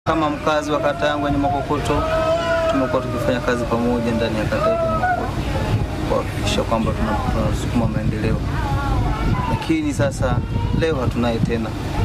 Kama mkazi wa kata yangu ya Nyamakokoto, tumekuwa tukifanya kazi pamoja ndani ya kata yetu ya Nyamakokoto kuhakikisha kwamba tuna- tunasukuma maendeleo, lakini sasa leo hatunaye tena.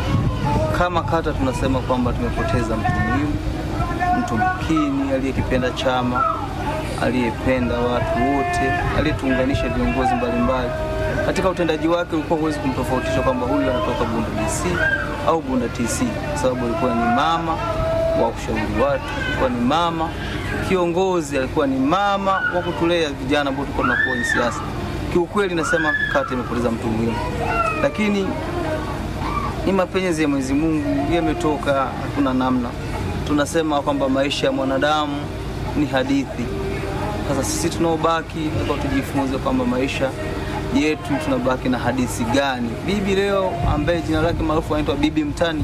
Kama kata tunasema kwamba tumepoteza mtu muhimu, mtu makini, aliyekipenda chama, aliyependa watu wote, aliyetuunganisha viongozi mbalimbali. Katika utendaji wake ulikuwa huwezi kumtofautisha kwamba huyu anatoka Bunda DC au Bunda TC, kwa sababu alikuwa ni mama wa kushauri watu, alikuwa ni mama kiongozi, alikuwa ni mama wa kutulea vijana ambao tulikuwa tunakuwa kwenye siasa. Kiukweli nasema kata imepoteza mtu muhimu, lakini ni mapenzi ya Mwenyezi Mungu yametoka, hakuna namna. Tunasema kwamba maisha ya mwanadamu ni hadithi. Sasa sisi tunaobaki tunataka tujifunze kwamba maisha yetu tunabaki na hadithi gani. Bibi leo ambaye jina lake maarufu anaitwa Bibi Mtani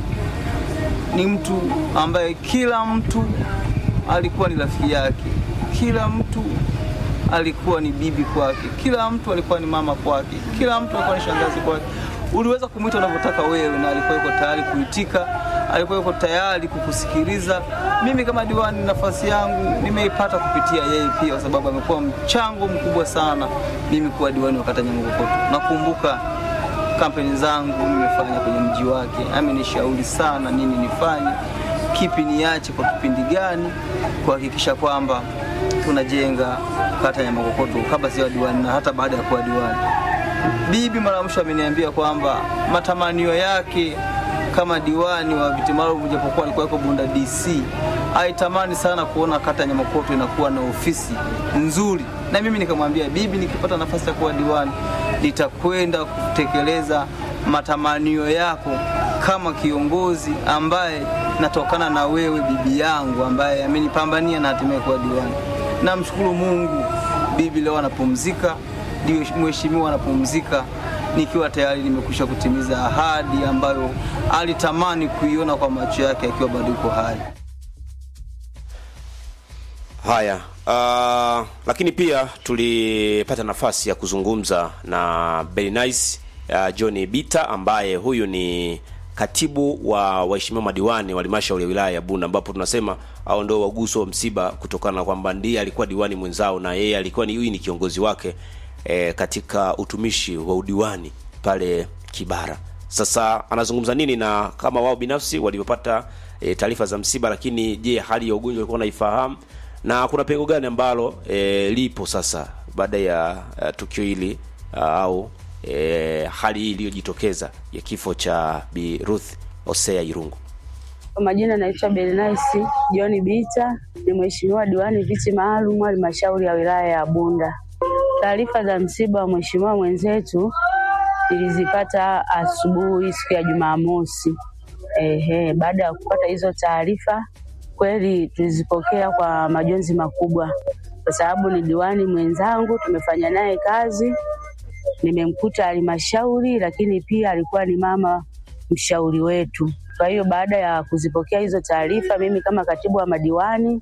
ni mtu ambaye kila mtu alikuwa ni rafiki yake, kila mtu alikuwa ni bibi kwake, kila mtu alikuwa ni mama kwake, kila mtu alikuwa ni shangazi kwake. Uliweza kumwita unavyotaka wewe, na alikuwa yuko tayari kuitika, alikuwa yuko tayari kukusikiliza. Mimi kama diwani, nafasi yangu nimeipata kupitia yeye pia, kwa sababu amekuwa mchango mkubwa sana mimi kuwa diwani wa kata Nyamakokoto. Nakumbuka kampeni zangu nimefanya kwenye mji wake, amenishauri sana nini nifanye, kipi niache kwa kipindi gani, kuhakikisha kwamba tunajenga kata ya Makokoto kabla siwa diwani na hata baada ya kuwa diwani. Bibi mara ya mwisho ameniambia kwamba matamanio yake kama diwani wa viti maalum, japokuwa alikuwa yuko Bunda DC, aitamani sana kuona kata ya Nyamakokoto inakuwa na ofisi nzuri, na mimi nikamwambia bibi, nikipata nafasi ya kuwa diwani nitakwenda kutekeleza matamanio yako kama kiongozi ambaye natokana na wewe bibi yangu ambaye amenipambania na hatimaye kuwa diwani. Namshukuru Mungu, bibi leo anapumzika, ndio mheshimiwa anapumzika, nikiwa tayari nimekwisha kutimiza ahadi ambayo alitamani kuiona kwa macho yake akiwa bado yuko hai. Haya, uh, lakini pia tulipata nafasi ya kuzungumza na Bernice uh, John Bita ambaye huyu ni katibu wa waheshimiwa madiwani wa halmashauri ya wilaya ya Bunda, ambapo tunasema hao ndio waguso wa msiba kutokana na kwamba ndiye alikuwa diwani mwenzao na yeye alikuwa ni huyu ni kiongozi wake e, katika utumishi wa udiwani pale Kibara. Sasa anazungumza nini na kama wao binafsi walivyopata e, taarifa za msiba, lakini je, hali ya ugonjwa walikuwa wanaifahamu na kuna pengo gani ambalo e, lipo sasa baada ya uh, tukio hili uh, au e, hali hii iliyojitokeza ya kifo cha Bi Ruth Osea Irungu. Kwa majina naitwa Bernice John Bita, ni mheshimiwa diwani viti maalum halmashauri ya wilaya ya Bunda. Taarifa za msiba wa mheshimiwa mwenzetu nilizipata asubuhi siku ya Jumamosi. Ehe, baada ya kupata hizo taarifa kweli tulizipokea kwa majonzi makubwa, kwa sababu ni diwani mwenzangu, tumefanya naye kazi, nimemkuta halmashauri, lakini pia alikuwa ni mama mshauri wetu. Kwa hiyo baada ya kuzipokea hizo taarifa, mimi kama katibu wa madiwani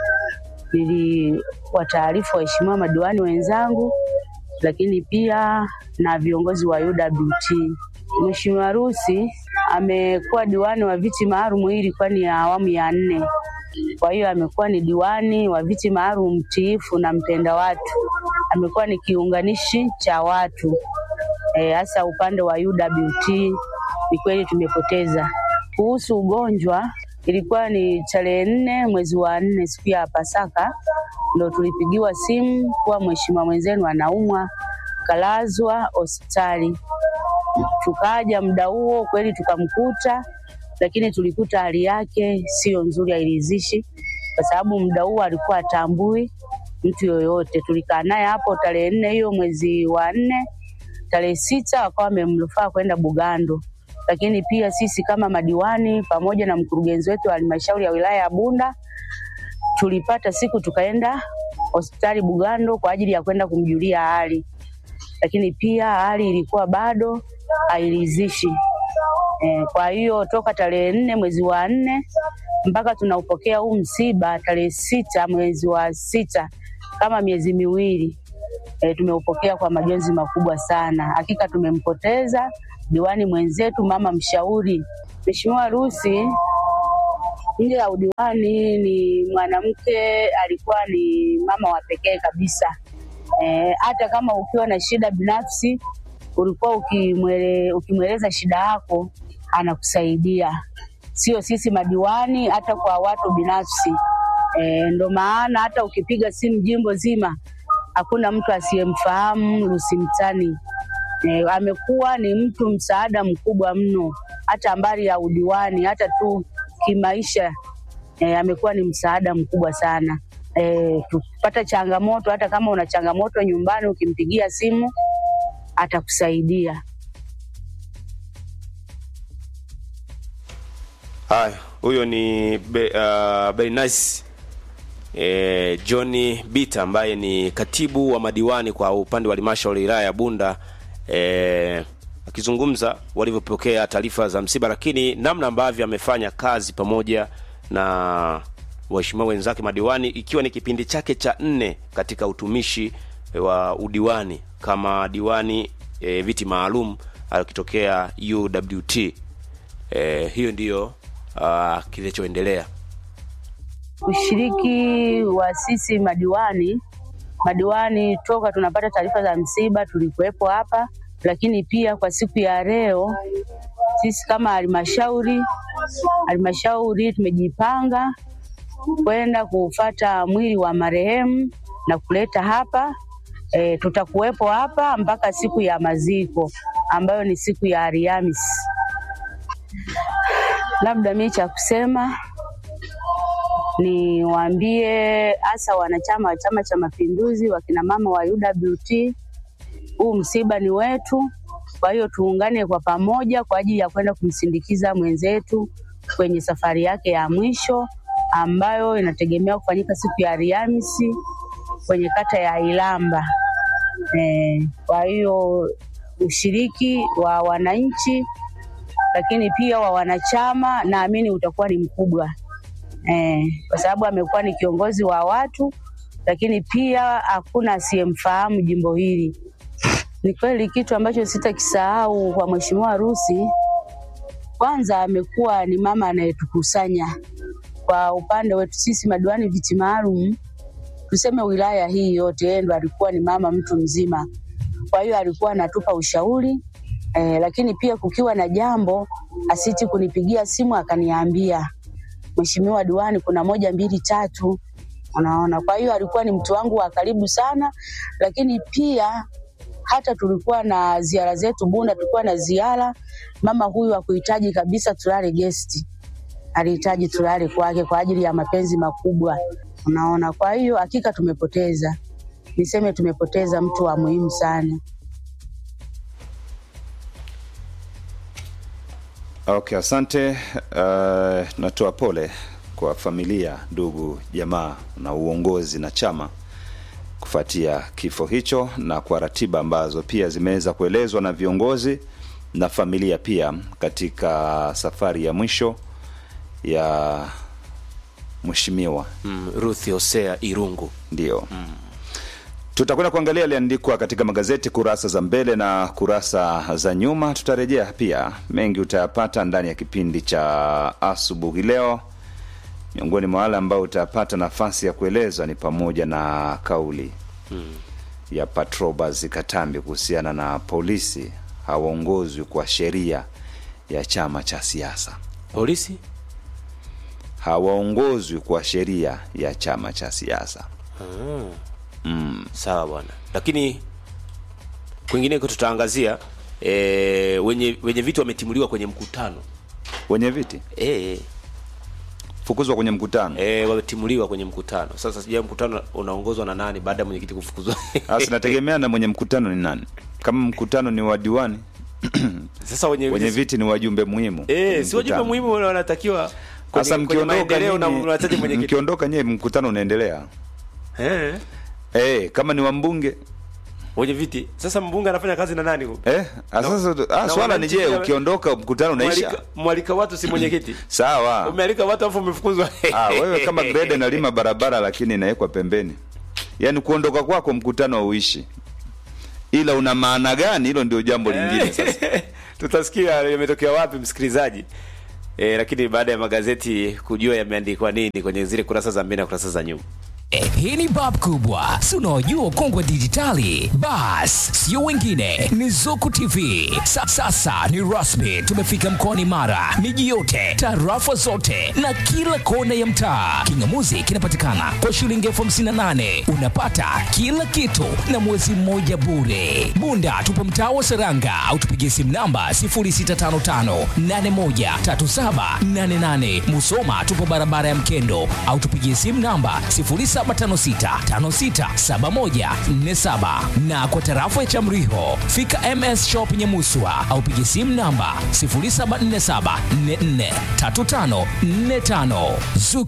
niliwataarifu waheshimiwa madiwani wenzangu, lakini pia na viongozi wa UWT. Mheshimiwa Rusi amekuwa diwani wa viti maalum, hii ilikuwa ni ya awamu ya nne. Kwa hiyo amekuwa ni diwani wa viti maalum mtiifu na mpenda watu, amekuwa ni kiunganishi cha watu hasa e, upande wa UWT. Ni kweli tumepoteza. Kuhusu ugonjwa, ilikuwa ni tarehe nne mwezi wa nne, siku ya Pasaka, ndo tulipigiwa simu kuwa mheshimiwa mwenzenu anaumwa, kalazwa hospitali. Tukaja muda huo kweli tukamkuta, lakini tulikuta hali yake sio nzuri, hairidhishi, kwa sababu muda huo alikuwa atambui mtu yoyote. Tulikaa naye hapo tarehe nne hiyo mwezi wa nne, tarehe sita wakawa wamemrufaa kwenda Bugando, lakini pia sisi kama madiwani pamoja na mkurugenzi wetu wa halmashauri ya wilaya ya Bunda tulipata siku tukaenda hospitali Bugando kwa ajili ya kwenda kumjulia hali, lakini pia hali ilikuwa bado hairidhishi. E, kwa hiyo toka tarehe nne mwezi wa nne mpaka tunaupokea huu msiba tarehe sita mwezi wa sita, kama miezi miwili e, tumeupokea kwa majonzi makubwa sana. Hakika tumempoteza diwani mwenzetu, mama mshauri. Mheshimiwa Rusi nje ya udiwani ni mwanamke, alikuwa ni mama wa pekee kabisa. Eh, hata kama ukiwa na shida binafsi ulikuwa ukimwele, ukimweleza shida yako anakusaidia, sio sisi madiwani, hata kwa watu binafsi. Eh, ndo maana hata ukipiga simu jimbo zima hakuna mtu asiyemfahamu Lucy Mtani. Eh, amekuwa ni mtu msaada mkubwa mno, hata mbali ya udiwani, hata tu kimaisha eh, amekuwa ni msaada mkubwa sana. Eh, tukipata changamoto, hata kama una changamoto nyumbani, ukimpigia simu atakusaidia. Haya, huyo ni be, uh, very nice e, John Bita ambaye ni katibu wa madiwani kwa upande wa halmashauri ya wilaya ya Bunda e, akizungumza walivyopokea taarifa za msiba, lakini namna ambavyo amefanya kazi pamoja na waheshimiwa wenzake madiwani, ikiwa ni kipindi chake cha nne katika utumishi wa udiwani kama diwani e, viti maalum akitokea UWT. E, hiyo ndiyo uh, kilichoendelea. Ushiriki wa sisi madiwani, madiwani toka tunapata taarifa za msiba tulikuwepo hapa, lakini pia kwa siku ya leo sisi kama halmashauri halmashauri tumejipanga kwenda kuufata mwili wa marehemu na kuleta hapa. E, tutakuwepo hapa mpaka siku ya maziko ambayo ni siku ya Alhamisi. Labda mimi cha kusema niwaambie hasa wanachama wa Chama cha Mapinduzi, wakina mama wa UWT, huu msiba ni wetu. Kwa hiyo tuungane kwa pamoja kwa ajili ya kwenda kumsindikiza mwenzetu kwenye safari yake ya mwisho ambayo inategemea kufanyika siku ya Alhamisi kwenye kata ya Ilamba. E, kwa hiyo ushiriki wa wananchi lakini pia wa wanachama naamini utakuwa ni mkubwa e, kwa sababu amekuwa ni kiongozi wa watu, lakini pia hakuna asiyemfahamu jimbo hili. Ni kweli kitu ambacho sitakisahau kwa Mheshimiwa Rusi, kwanza amekuwa ni mama anayetukusanya kwa upande wetu sisi madiwani viti maalum, tuseme wilaya hii yote, yeye ndo alikuwa ni mama mtu mzima. Kwa hiyo alikuwa anatupa ushauri eh, lakini pia kukiwa na jambo asiti kunipigia simu akaniambia, Mheshimiwa diwani, kuna moja mbili tatu, unaona. Kwa hiyo alikuwa ni mtu wangu wa karibu sana, lakini pia hata tulikuwa na ziara zetu Bunda, tulikuwa na ziara, mama huyu hakuhitaji kabisa tulale gesti, alihitaji tulale kwake kwa ajili ya mapenzi makubwa, unaona. Kwa hiyo hakika tumepoteza, niseme tumepoteza mtu wa muhimu sana. Okay, asante. Uh, natoa pole kwa familia, ndugu, jamaa na uongozi na chama kufuatia kifo hicho na kwa ratiba ambazo pia zimeweza kuelezwa na viongozi na familia pia katika safari ya mwisho ya mheshimiwa Mm, Ruth Hosea Irungu. ndio tutakwenda kuangalia yaliandikwa katika magazeti kurasa za mbele na kurasa za nyuma. Tutarejea pia, mengi utayapata ndani ya kipindi cha asubuhi leo. Miongoni mwa wale ambao utayapata nafasi ya kuelezwa ni pamoja na kauli ya Patrobas Katambi kuhusiana na polisi hawaongozwi kwa sheria ya chama cha siasa, Polisi hawaongozwi kwa sheria ya chama cha siasa. sawa bwana, lakini kwingineko tutaangazia e, wenye wenye viti wametimuliwa kwenye mkutano Wenye viti e, fukuzwa kwenye mkutano e, wametimuliwa kwenye mkutano. Sasa sijui mkutano unaongozwa na nani baada ya mwenyekiti kufukuzwa? Sasa nategemea na mwenye mkutano ni nani. Kama mkutano ni wa diwani, Sasa wenye, wenye viti ni wajumbe muhimu. eh, kwenye si wajumbe mkutano. muhimu wanatakiwa kwenye- Sasa kwenye mkiondoka maendeleo na nyinyi- mnataja mwenyekiti mkiondoka nyewe mkutano unaendelea. eh, Eh, kama ni wa mbunge wenye viti. Sasa mbunge anafanya kazi na nani huko? eh, ah, sasa ah, na swala ni wananchi je, pia- ukiondoka mkutano unaisha? Mwalika, mwalika watu si mwenyekiti. Sawa. Umealika watu afu umefukuzwa. Ah, wewe kama grade nalima barabara lakini inawekwa pembeni. Yaani kuondoka kwako mkutano hauishi. Ila una maana gani? Hilo ndio jambo lingine sasa. tutasikia yametokea wapi msikilizaji e, lakini baada ya magazeti kujua yameandikwa nini kwenye zile kurasa za mbele na kurasa za nyuma Eh, hii ni bab kubwa si unaojua kongwe dijitali bas sio wengine ni zuku tv Sa, sasa ni rasmi tumefika mkoani mara miji yote tarafa zote na kila kona ya mtaa kingamuzi kinapatikana kwa shilingi elfu hamsini na nane unapata kila kitu na mwezi mmoja bure bunda tupo mtaa wa seranga au tupigie simu namba 0655813788 musoma tupo barabara ya mkendo au tupigie simu namba 0756567147 na kwa tarafa ya Chamriho fika MS Shop Nyamuswa au pigie simu namba 0747443545 Zuku